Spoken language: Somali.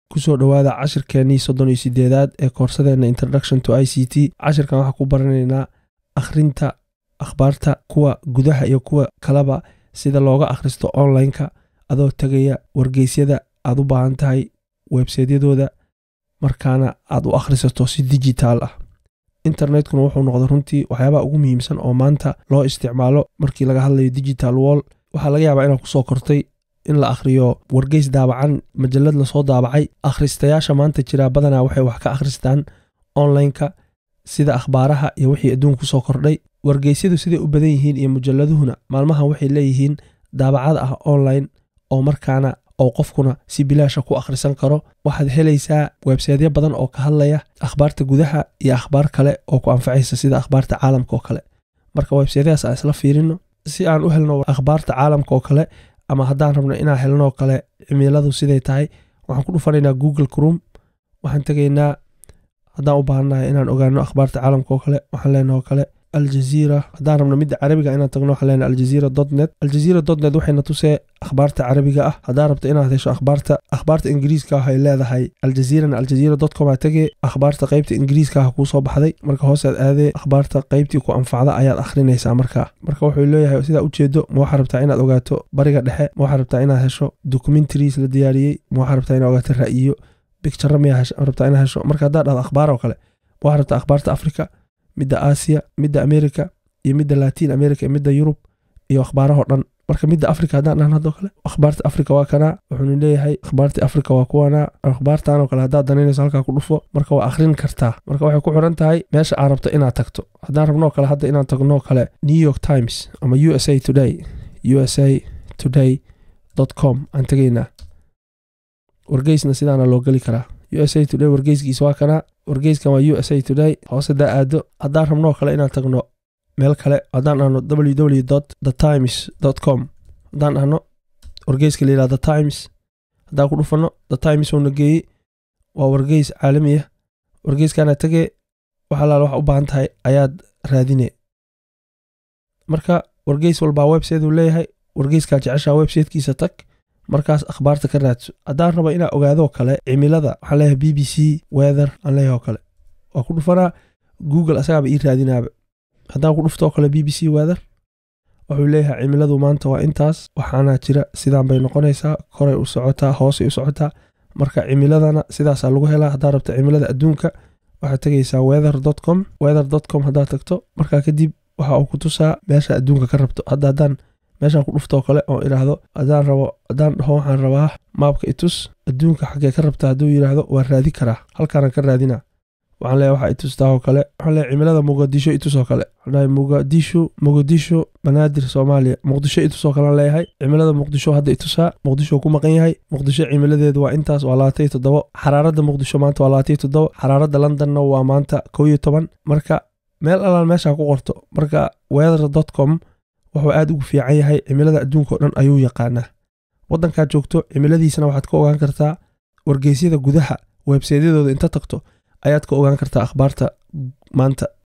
kusoo dhowaada cashirkeenii soddon iyo sideedaad ee koorsadeenna introduction to i c t cashirkan waxaa ku baranaynaa akhrinta akhbaarta kuwa gudaha iyo kuwa kaleba sida looga akhristo online-ka adoo tegaya wargeysyada aad u baahan tahay websaydyadooda markaana aad u akhrisato si dijitaal ah internetkuna wuxuu noqday runtii waxyaabaha ugu muhiimsan oo maanta loo isticmaalo markii laga hadlayo digital wall waxaa laga yaabaa inaad kusoo kortay in la akhriyo wargeys daabacan majalad lasoo daabacay akhristayaasha maanta jiraa badanaa waxay wax ka akhristaan online-ka sida akhbaaraha iyo wixii adduunka kusoo kordhay wargeysyadu siday u badan yihiin iyo mujalladuhuna maalmahan waxay leeyihiin daabacada ah online oo markaana oo qofkuna si bilaasha ku akhrisan karo waxaad helaysaa websaydyo badan oo ka hadlaya akhbaarta gudaha iyo akhbaar kale oo ku anfacaysa sida akhbaarta caalamka oo kale marka websaydyadaas aan isla fiirino si aan u helno akhbaarta caalamka oo kale ama haddaan rabno inaan helnoo kale cimiladu siday tahay waxaan ku dhufanaynaa google crom waxaan tegaynaa haddaan u baahannahay inaan ogaano akhbaarta caalamka oo kale waxaan leenaha oo kale aljaziira haddaan rabno midda carabiga inaan tagno waxaan leenahay aljaziira dot net aljaziira dot net waxayna tusee akhbaarta carabiga ah haddaan rabto inaad hesho akhbaarta akhbaarta ingiriiska ah ay leedahay aljaziirana aljaziira dot com aa tegee akhbaarta qaybta ingiriiska ah kuu soo baxday marka hoosead aadee akhbaarta qaybtii ku anfacda ayaad akhrinaysaa markaa marka wuxuu leeyahay sidaa ujeedo ma waxaa rabtaa inaad ogaato bariga dhexe ma waxaa rabtaa inaad hesho documentaries la diyaariyey ma waxaa rabtaa inaad ogaato ra'yiyo bicture miyaa rabtaa inaad hesho marka haddaad dhahdo akhbaar oo kale ma waxaa rabtaa akhbaarta africa midda aasiya midda america iyo midda latin america iyo midda yurub iyo akhbaarahoo dhan marka midda africa haddaan dhahan haddoo kale akhbaarta africa waa kanaa wuxuuna leeyahay akhbaarta africa waa kuwanaa akhbaartan oo kale haddaad danaynayso halkaa ku dhufo marka waa akhrin kartaa marka waxay ku xiran tahay meesha aad rabto inaad tagto haddaan rabnoo kale hadda inaan tagnoo kale new york times ama u s a today u s a today dot com aan tegaynaa wargeysna sidaana loo geli karaa u s a today wargeyskiisa waa kanaa wargeyskan waa u s a today hoose daa aado haddaan rabnoo kale inaan tagno meel kale haddaan dhahno www dot the times dot com haddaan dhahno wargeyska la yidhahdo the times haddaan ku dhufanno the times uuna geeyey waa wargeys caalami ah wargeyskana tegee wax alaala wax u baahan tahay ayaad raadine marka wargeys walbaa website uu leeyahay wargeyskaa jeceshaa websitekiisa tag markaas akhbaarta ka raadso haddaan raba inaa ogaadoo kale cimilada waxaan leeyahay b b c weather aan leeyahay oo kale waa ku dhufanaa google asagaaba ii raadinaaba haddaan ku dhuftoo kale b b c weather wuxuu leeyahay cimiladu maanta waa intaas waxaana jira sidaan bay noqonaysaa koray u socotaa hoosay u socotaa marka cimiladana sidaasaa lagu helaa haddaad rabta cimilada adduunka waxaad tegaysaa weather dot com weather dot com haddaad tagto markaa kadib waxa uu ku tusaa meesha adduunka ka rabto hadda haddaan meeshaan ku dhuftoo kale oo idhaahdo haddaan rabo haddaan dhaho waxaan rabaa maabka itus adduunka xaggee ka rabta hadduu yidhaahdo waan raadi karaa halkaanaan ka raadinaa waxaan leeyahay waxaa itustaa oo kale waxaan leeyahay cimilada muqadisho itus oo kale waxaan leeyahay muqadisho muqadisho banaadir soomaaliya muqdisho itus oo kalean leeyahay cimilada muqdisho hadda itusaa muqdisho ku maqan yahay muqdisho cimiladeedu waa intaas waa labaatan iyo toddobo xaraaradda muqdisho maanta waa labaatan iyo toddobo xaraaradda londonna waa maanta kow iyo toban marka meel alaan meeshaa ku qorto marka weather dot com wuxuu aad ugu fiican yahay cimilada adduunka oo dhan ayuu yaqaanaa waddankaad joogto cimiladiisana waxaad ka ogaan kartaa wargeysyada gudaha websaydyadooda inta tagto ayaad ka ogaan kartaa akhbaarta maanta